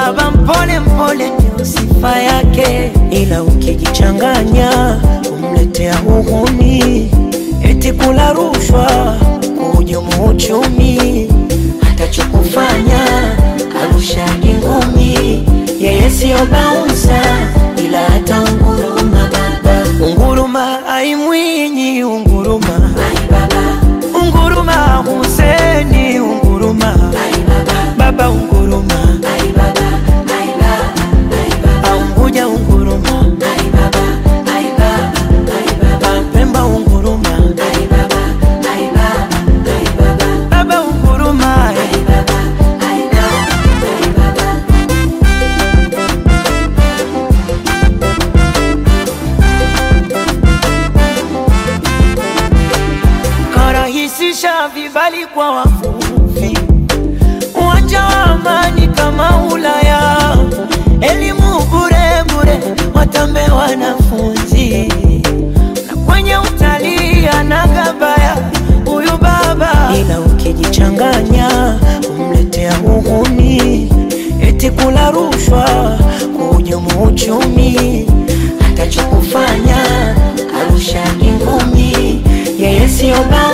baba mpole mpole ndio sifa yake, ila ukijichanganya kumletea uhuni, eti kula rushwa, kuhujumu uchumi, atachokufanya arushagi ngumi. Yeye siyo baunsa, ila hata unguruma baba, unguruma aimwinyi, unguruma unguruma Huseni, unguruma baba, unguruma Aunguja, unguruma Pemba, unguruma baba, unguruma karahisisha vibali kwa wavuvi, uwanja wa amani kama Ulaya, elimu bure bure, watambe wanafunzi, na kwenye utalii anagabaya huyu baba, ila ukijichanganya kumletea uhuni, eti kula rushwa, kuhujumu uchumi, atachokufanya arushagi ngumi, yeye siyo baba